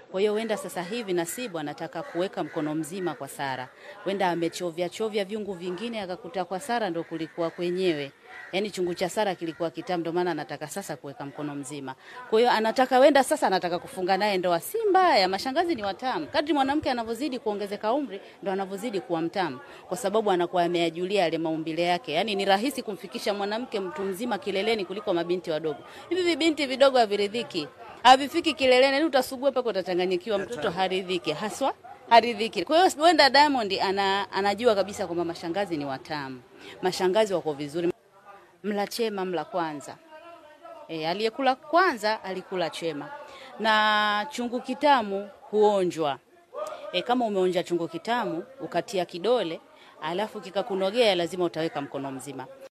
Kwa hiyo wenda sasa hivi Nasibu anataka kuweka mkono mzima kwa Sara, wenda amechovya chovya viungu vingine akakuta kwa Sara ndo kulikuwa kwenyewe, yaani chungu cha Sara kilikuwa kitamu, ndo maana anataka sasa kuweka mkono mzima. Kwa hiyo anataka wenda sasa anataka kufunga naye ndoa. Si mbaya, mashangazi ni watamu. Kadri mwanamke anavyozidi kuongezeka umri, ndo anavyozidi kuwa mtamu, kwa sababu anakuwa ameyajulia yale maumbile yake. Yaani ni rahisi kumfikisha mwanamke mtu mzima kileleni kuliko mabinti wadogo. Hivi vibinti vidogo haviridhiki, havifiki kileleni, yaani utasugua mpaka utachanganyikiwa, mtoto haridhiki haswa haridhiki. Kwa hiyo wenda Diamond ana, anajua kabisa kwamba mashangazi ni watamu, mashangazi wako vizuri. Mla chema mla kwanza. E, aliyekula kwanza alikula chema, na chungu kitamu huonjwa. E, kama umeonja chungu kitamu ukatia kidole alafu kikakunogea, lazima utaweka mkono mzima.